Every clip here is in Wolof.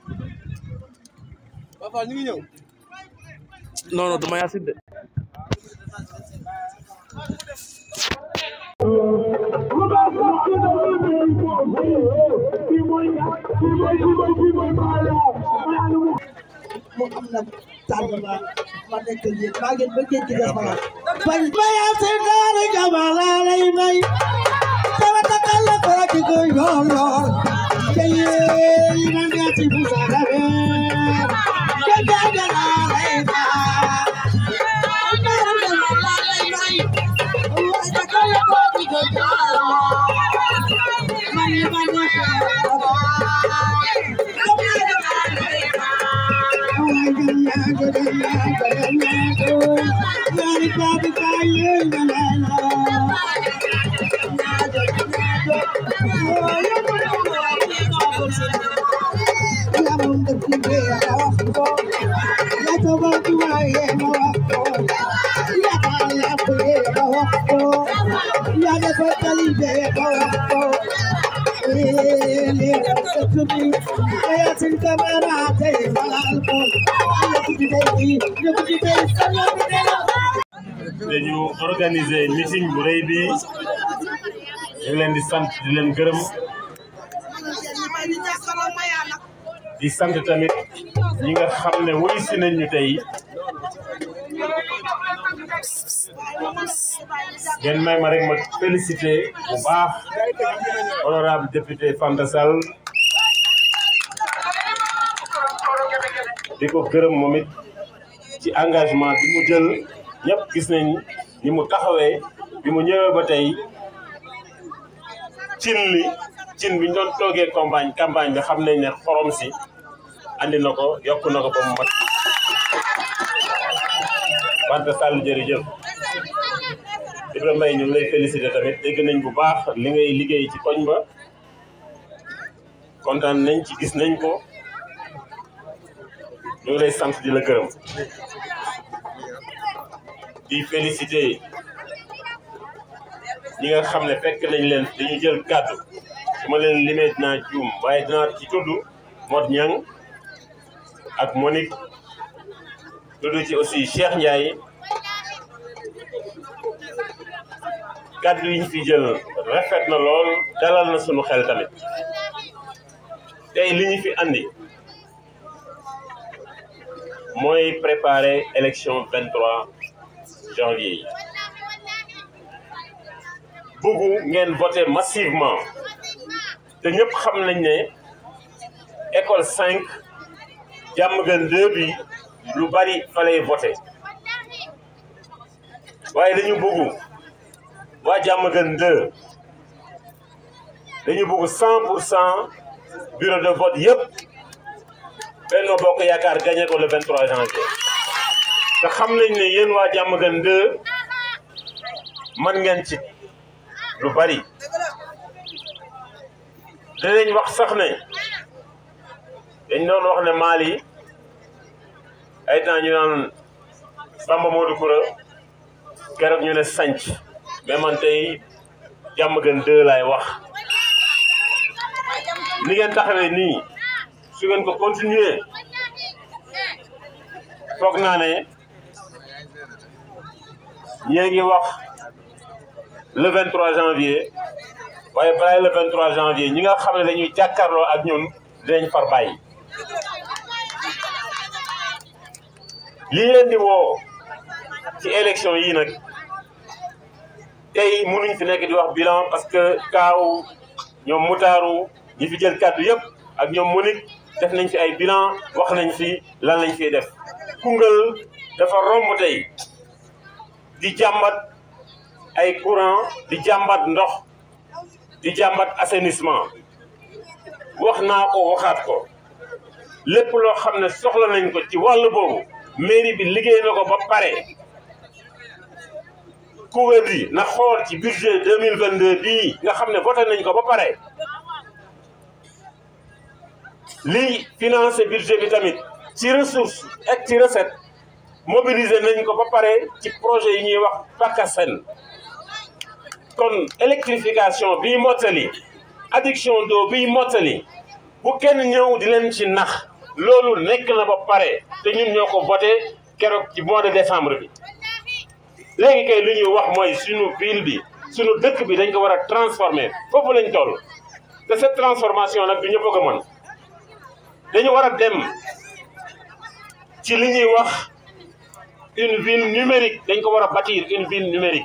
Papa ñu ngi ñëw. non non dama yaasin de mu am na tànn ma ma nekk yéen maa ngi ba géej gi des ma bañ bayaa si daara jama laa lay may sama takal la ko ci ko yool yool te yéen yi na nga ci bu sa rabe te jaaja laa lay may daara jama laa lay may waaye takal la ko ci ko yool yool mani mani dañu organiser meeting bu rëy bi ñu ngi leen di sant di leen gërëm di sant tamit ñi nga xam ne wuy si nañ ñu tey ngeen may ma rek ma félicité bu baax honorable député Fanta Sall di ko gërëm moom it ci engagement bi mu jël ñëpp gis nañ ni mu taxawee bi mu ñëwee ba tey cin li cin bi ñu doon toogee campagne campagne bi xam nañ ne xorom si andi na ko yokk na ko ba mu mat Fanta Sall jërëjëf Ibrahima Mbaye ñu ngi lay félicité tamit dégg nañ bu baax li ngay liggéey ci koñ ba kontaan nañ ci gis nañ ko ñu ngi lay sant di la gërëm di félicité ñi nga xam ne fekk nañ leen dañu jël kàddu su ma leen limee dinaa juum waaye dinaa ci tudd Mod Ñang ak Monique tudd ci aussi Cheikh Ndiaye kàddu yi ñu fi jël rafet na lool dalal na sunu xel tamit tey li ñu fi andi mooy préparer élection 23 janvier yi bëggu ngeen voter massivement te ñëpp xam nañ ne école 5 Diamaguène 2 bi lu bari fa lay voter waaye dañu bëggu waa Diamaguène 2 dañu bëgg 100 pour cent bureau de vote yëpp Benno Bokk Yaakaar gagné ko le 23 janvier te xam nañ ne yéen waa Diamaguène 2 man ngeen ci lu bari dinañ wax sax ne dañ doon wax ne Mali ay temps ñu naan Samba Modou Koura keroog ñu ne sanc mais man tey Diamaguène 2 laay wax ni ngeen taxawee nii su ngeen ko continuer foog naa ne ñee ngi wax le 23 janvier waaye balaa le 23 janvier ñi nga xam ne dañuy jàkkaarloo ak ñun dinañ far bàyyi lii leen di woo ci élection yi nag tey mënuñ fi nekk di wax bilan parce que kaaw ñoom mutaaru ñi fi jël kàddu yëpp ak ñoom Monique def nañ fi ay bilan wax nañ fi lan lañ fiy def Koungheul dafa romb tey di jàmbat ay courant di jàmbat ndox di jàmbat assainissement wax naa ko waxaat ko lépp loo xam ne soxla nañ ko ci wàll boobu mairie bi liggéey na ko ba pare couvert yi na xool ci budget 2022 bii nga xam ne voté nañ ko ba pare lii financé budget bi tamit ci ressource ak ci recette mobilisé nañ ko ba pare ci projet yi ñuy wax PACASEN kon électrification bii mottali adduction d'eau bii mottali bu kenn ñëw di leen ci nax loolu nekk na ba pare te ñun ñoo ko voté keroog ci mois de décembre bi léegi kay lu ñuy wax mooy suñu ville bi suñu dëkk bi dañ ko war a transformer foofu lañ toll te cette transformation nag du ñëpp a ko mën dañu war a dem ci li ñuy wax une ville numérique dañ ko war a bâtir une ville numérique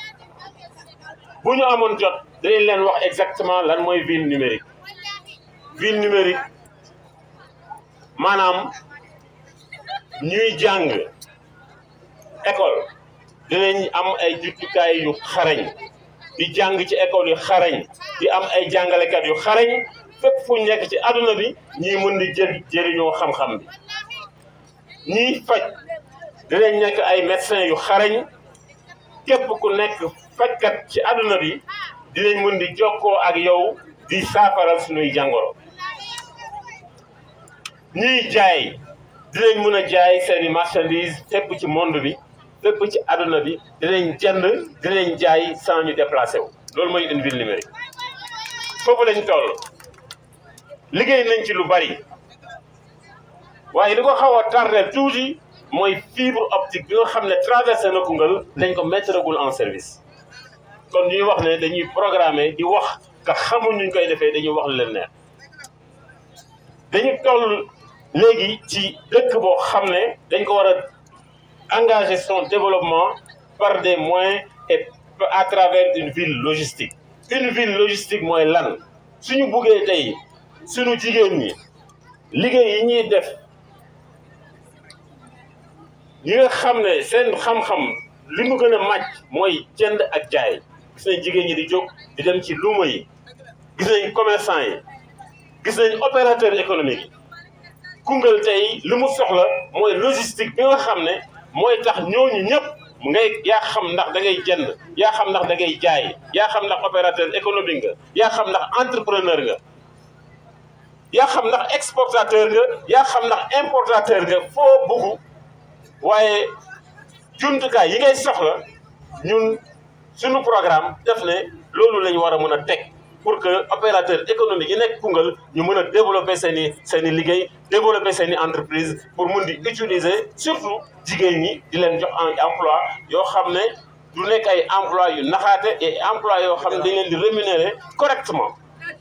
bu ñu amoon jot danañ leen wax exactement lan mooy ville numérique ville numérique maanaam ñuy jàng école dinañ am ay jumtukaay yu xarañ di jàng ci école yu xarañ di am ay jàngalekat yu xarañ fépp fu ñu nekk ci àdduna bi ñii mën di jël jëriñoo xam-xam bi ñiy faj dinañ nekk ay médecins yu xarañ képp ku nekk fajkat ci àdduna bi dinañ mën di jokkoo ak yow di saafaral suñuy jàngoro ñiy jaay dinañ mën a jaay seeni marchandise fépp ci monde bi fépp ci àdduna bi dinañ jënd dinañ jaay sans ñu déplacé wu loolu mooy une ville numérique foofu lañ toll liggéey nañ ci lu bari waaye li ko xaw a tardé tuuti mooy fibre optique bi nga xam ne traversé na Koungheul dañ ko mettre gul en service kon ñuy wax ne dañuy programmer di wax ka xamul ñu koy defee dañuy wax lu leen neex dañu toll léegi ci dëkk boo xam ne dañ ko war a engager son développement par des moyens et à travers une ville logistique une ville logistique mooy lan suñu buggee tey suñu jigéen ñi liggéey yi ñuy def ñi nga xam ne seen xam-xam li mu gën a màcc mooy jënd ak jaay gis nañ jigéen ñi di jóg di dem ci luuma yi gis nañ commerçant yi gis nañ opérateur économique yi Koungheul tey li mu soxla mooy logistique bi nga xam ne mooy tax ñooñu ñëpp ngay yaa xam ndax da ngay jënd yaa xam ndax da ngay jaay yaa xam ndax opérateur économique nga yaa xam ndax entrepreneur nga yaa xam ndax exportateur nga yaa xam ndax importateur nga foo bugg waaye jumtukaay yi ngay soxla ñun suñu programme def ne loolu la ñu war a mën a teg pour que opérateur économique yi nekk Koungheul ñu mën a développer seen i seen i liggéey développer seen i entreprise pour mun di utiliser surtout jigéen ñi di leen jox emploi yoo xam ne du nekk ay emploi yu naxaate et emploi yoo xam ne dañ leen di rémunérer correctement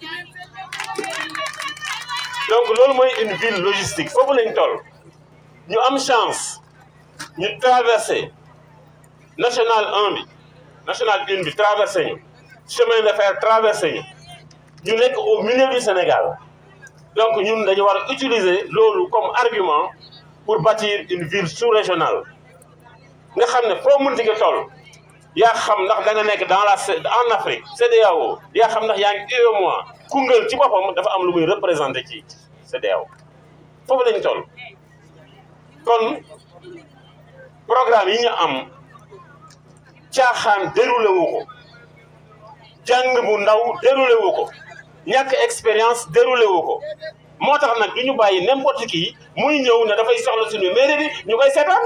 donc loolu mooy une ville logistique foofu lañ toll ñu am chance ñu traversé national 1 bi national 1 bi traversé ñu chemin de fer traversé ñu ñu nekk au milieu du Sénégal donc ñun dañu war a utiliser loolu comme argument pour bâtir une ville sous-régionale nga xam ne foo mënti nga toll yaa xam ndax da nga nekk dans la en Afrique CEDEAO yaa xam ndax yaa ngi UEMOA Koungheul ci boppam dafa am lu muy représenté ci CEDEAO foofu lañu toll kon programme yi ñu am caaxaan déroulé wu ko jàng bu ndaw déroulé wu ko ñàkk expérience déroulé wu ko moo tax nag du ñu bàyyi n'importe qui muy ñëw ne dafay soxla suñu mairie bi ñu koy seetaan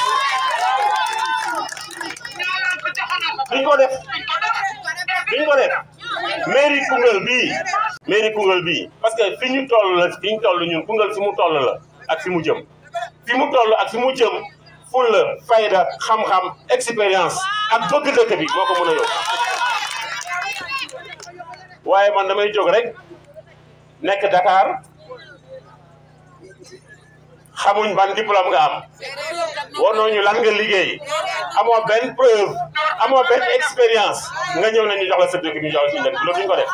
duñ ko def duñ ko def mairie Koungheul bii mairie Koungheul bii parce que fi ñu toll la fi ñu toll ñun Koungheul fi mu toll la ak fi mu jëm fi mu toll ak fi mu jëm fulla fayda xam-xam expérience ak bëgg dëkk bi moo ko mën a yóbbu waaye man damay jóg rek nekk Dakar xamuñ ban diplôme nga am wanoo ñu lan nga liggéey amoo benn preuve amoo benn expérience nga ñëw nañu jox la sa dëkk bi ñu jox la suñu dëkk loolu duñ ko def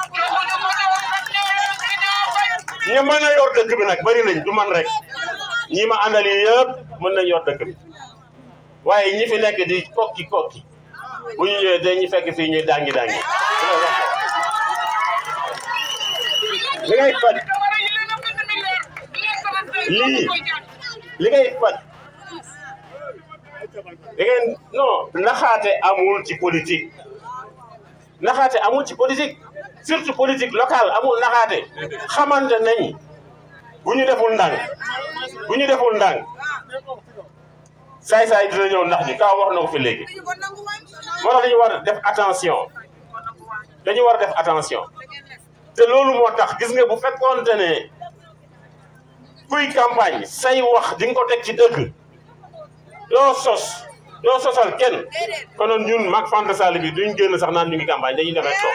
ñu mën a yor dëkk bi nag bari nañ du man rek ñi ma àndal yi yëpp mën nañ yor dëkk bi waaye ñi fi nekk di kokki kokki bu ñu ñëwee dañuy fekk fii ñuy dangi dangi li ngay faj lii li ngay faj da ngeen non naxaate amul ci politique naxaate amul ci politique surtout politique locale amul naxaate xamante nañ bu ñu deful ndànk bu ñu deful ndànk saay-saay dina ñëw ndax ñu kaw wax na ko fi léegi moo tax dañu war a def attention dañu war a def attention te loolu moo tax gis nga bu fekkoonte ne kuy campagne say wax di nga ko teg ci dëgg doo sos doo sosal kenn konoon ñun mag Fanta Sall bi duñ génn sax naan ñu ngi campagne dañuy demee toog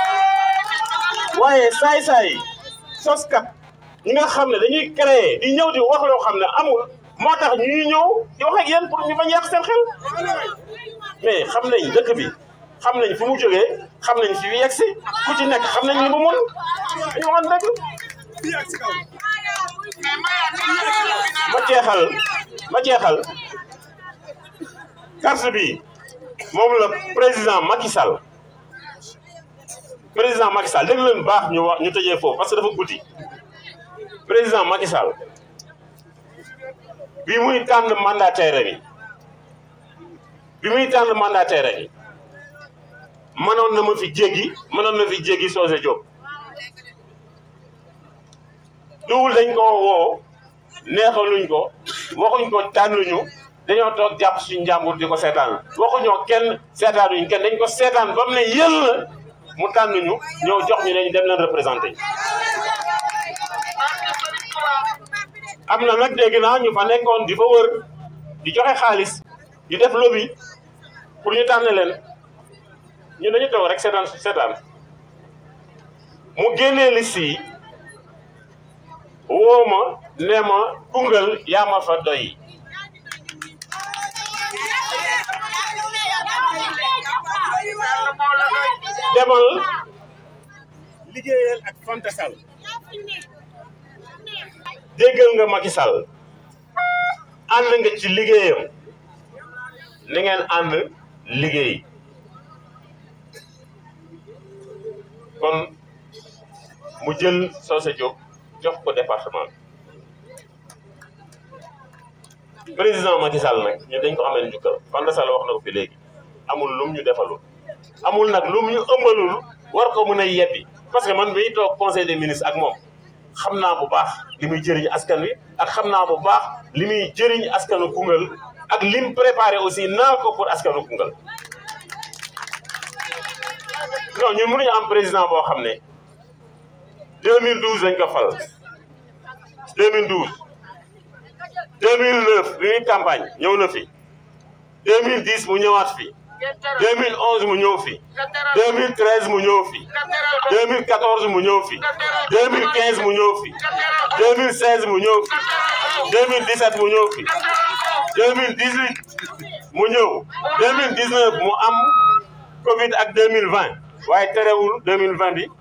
waaye saay-saay soskat ñi nga xam ne dañuy créer di ñëw di wax loo xam ne amul moo tax ñuy ñëw di wax ak yéen pour ñu bañ yàq seen xel mais xam nañ dëkk bi xam nañ fu mu jógee xam nañ fi yegg si ku ci nekk xam nañ li mu mun dañu waxoon dëgg ma jeexal ma jeexal carte bi moom la président Macky Sall président Macky Sall dégg leen baax ñu wax ñu tëjee foofu parce que dafa guddi président Macky Sall bi muy tànn mandataire bi bi muy tànn mandataire bi mënoon na ma fi jéggi mënoon na fi jéggi Socé Diop duwul dañ ko woo neexaluñ ko waxuñ ko tànnuñu dañoo toog jàpp suñu njàmbur di ko seetaan waxuñoo kenn seetaanuñ kenn dañ ko seetaan ba mu ne yël la mu tànnuñu ñëw jox ñu ne ñu dem leen représenté am na nag dégg naa ñu fa nekkoon di fa wër di joxe xaalis di def lobby pour ñu tànn leen ñu dañu toog rek seetaan seetaan mu génnee liste yi woo ma nee ma Koungheul yaa ma fa doy demal liggéeyal ak Fanta Sall déggal nga Macky Sall ànd nga ci liggéeyam ni ngeen ànd liggéey kon mu jël Socé Diop jox ko département bi président Macky Sall nag ñu dañ ko amee njukkal Fanta Sall wax na ko fi léegi amul lum ñu defalul amul nag lum ñu ëmbalul war ko mën a yebbi parce que man miy toog conseil des ministres ak moom xam naa bu baax li muy jëriñ askan wi ak xam naa bu baax li muy jëriñ askanu Koungheul ak lim préparé aussi naa ko pour askanu Koungheul non ñun mënuñu am président boo xam ne 2012 lañ ko fal 2012 2009 bi muy campagne ñëw na fi 2010 mu ñëwaat fi 2011 mu ñëw fi 2013 mu ñëw fi 2014 mu ñëw fi 2015 mu ñëw fi 2016 mu ñëw fi 2017 mu ñëw fi 2018 mu ñëw 2019 mu am Covid ak 2020 waaye terewul 2020 bi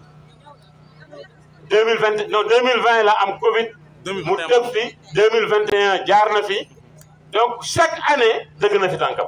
2020 non 2020 la am Covid. mu tëb fi 2021 jaar na fi donc chaque année dëgg na fi tànkam.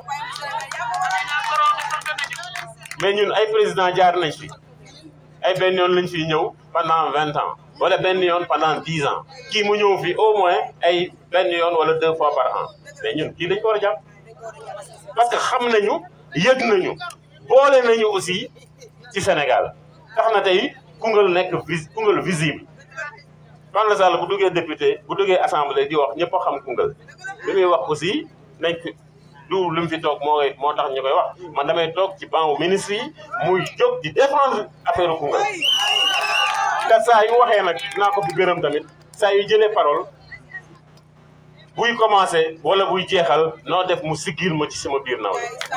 mais ñun ay président jaar nañ fi ay benn yoon lañ fi ñëw pendant vingt ans wala benn yoon pendant dix ans kii mu ñëw fi au moins ay benn yoon wala deux fois par an mais ñun kii dañ ko war a jàpp parce que xam nañu yëg nañu boole nañu aussi ci Sénégal tax na tey Koungheul nekk vis Koungheul visible Fanta Sall bu duggee député bu duggee assemblée di wax ñëpp a xam Koungheul li muy wax aussi nañ du lu mu fi toog moo moo tax ñu koy wax man damay toog ci banc ministre yi muy jóg di défendre affaire Koungheul te saa yu waxee nag naa ko fi gërëm tamit saa yu jëlee parole buy commencé wala buy jeexal noo def mu siggil ma ci sama biir naaw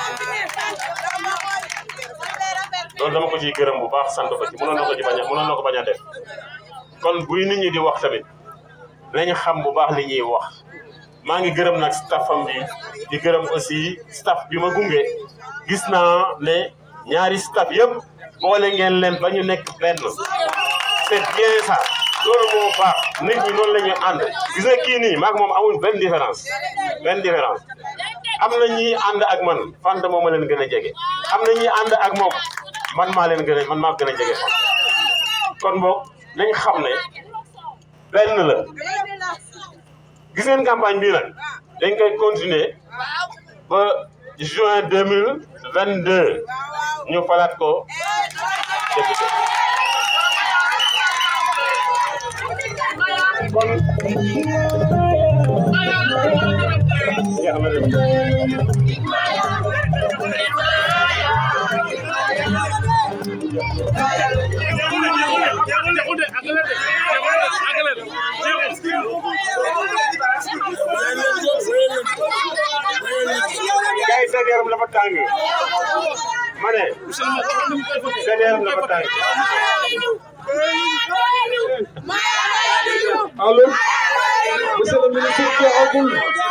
loolu dama ko ciy gërëm bu baax sant ko ci mënoon na ko ci bañ a mënoon na ko bañ a def kon buy nit ñi di wax tamit nañu xam bu baax li ñuy wax maa ngi gërëm nag staffam bi di gërëm aussi staff bi ma gunge gis naa ne ñaari staff yëpp boole ngeen leen ba ñu nekk benn c'est bien ça loolu moo baax nit ñi noonu la ñuy ànd gis nga kii nii maag moom amul benn différence benn différence am na ñi ànd ak man Fanta moo ma leen gën a jege am na ñi ànd ak moom man maa leen gën a man maa gën a jege Fanta kon boog nañ xam ne benn la gis ngeen campagne bii nag dañ koy continuer ba juin deux mille vingt deux ñu falaat ko député kon Jeexul de, jeexul de, àggale de, jeexul de, àggale de, jeexul. seen yaram dafa tàng ma ne seen yaram dafa tàng allo monsieur le ministre Diakhoune